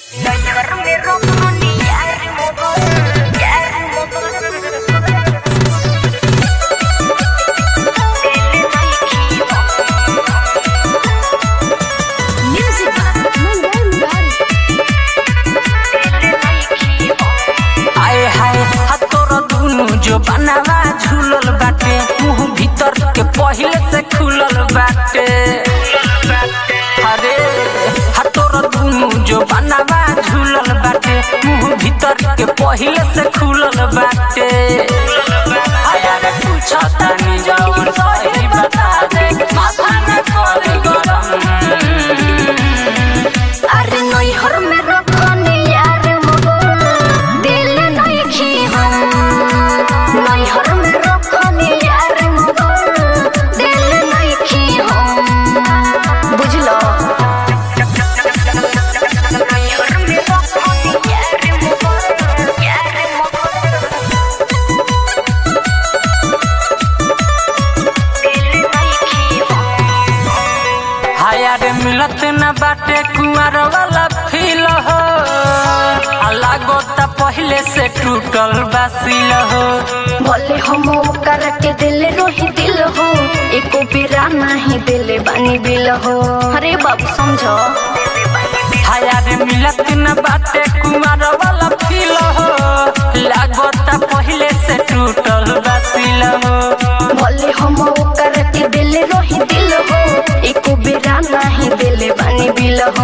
Music Mangal Murari. आए हाय हाथ तोर दुनु जो बनावा झूलल बाटे मुंह भीतर के पहिले से खुलल बाटे अरे हाथ तोर दुनु जो बनावा झूलल बाटे मुंह भीतर के पहिले से खुलल बाटे आया रे पूछा तानी जवन सही बता दे माथा न करे गरम अरे नैहर में रखनी यार मगर दिल नहीं खी हम नैहर में रखनी यार मगर दिल नहीं खी हम बुझलो नैहर में रखनी यार मगर यार दिल नहीं खी हम हाया रे मिलत न बाटे कुंवर वाला फील हो अलगो त पहिले से टूटल बासिल हो बोले हम कर के दिल रोही दिल हो एको बेरा नहीं दिल बानी बिल हो अरे बाबू समझो हाया रे मिलत न बाटे कुंवर वाला फील हो लगो त पहिले से टूटल बासिल हो बोले हम कर के दिल रोही दिल हो एको बेरा नहीं दिल बानी बिल हो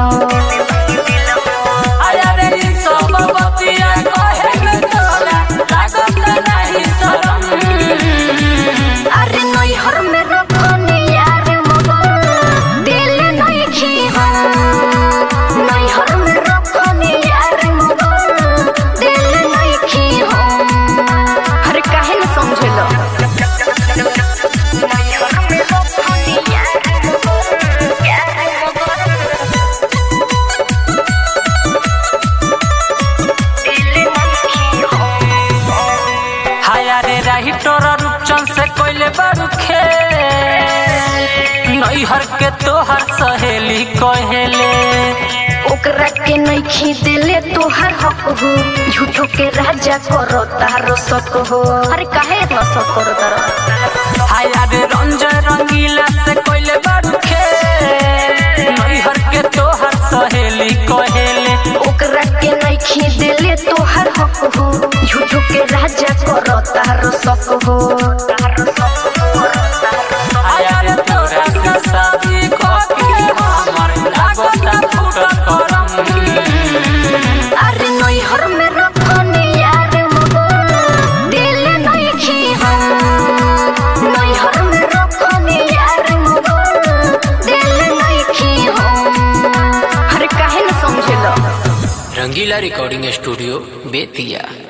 हाया रे ई सब बतिया कहे में तोरा लागो त नाही शरम अरे नैहर में रखनी यार मगर दिल नहीं खी हम नैहर में रखनी यार मगर दिल नहीं खी हम अरे काहे न समझलो नैहर में रखनी यार मगर यार दिल नहीं खी हम हाया रे राही तोरा रूपचंद से कोइले बारू खेल नैहर के तोहर सहेली कहेले ओकरा के नइखी दिले तोहर हक हो झूठो के राजा करो तारो सक हो अरे काहे इतना सक करो तारो हाया रे रंजय रंगीला से कोइले बारू खेल नैहर के तोहर सहेली कहेले ओकरा के नइखी दिले तोहर हक हो झूठो के राजा करो तारो सक हो हाया रे तोरा से शादी कके हमर लागता फूटल करम अरे नैहर में रखनी यार मगर दिल नइखी हम नैहर में रखनी यार मगर दिल नइखी हम अरे काहे न समझलो रंगीला रिकॉर्डिंग स्टूडियो बेतिया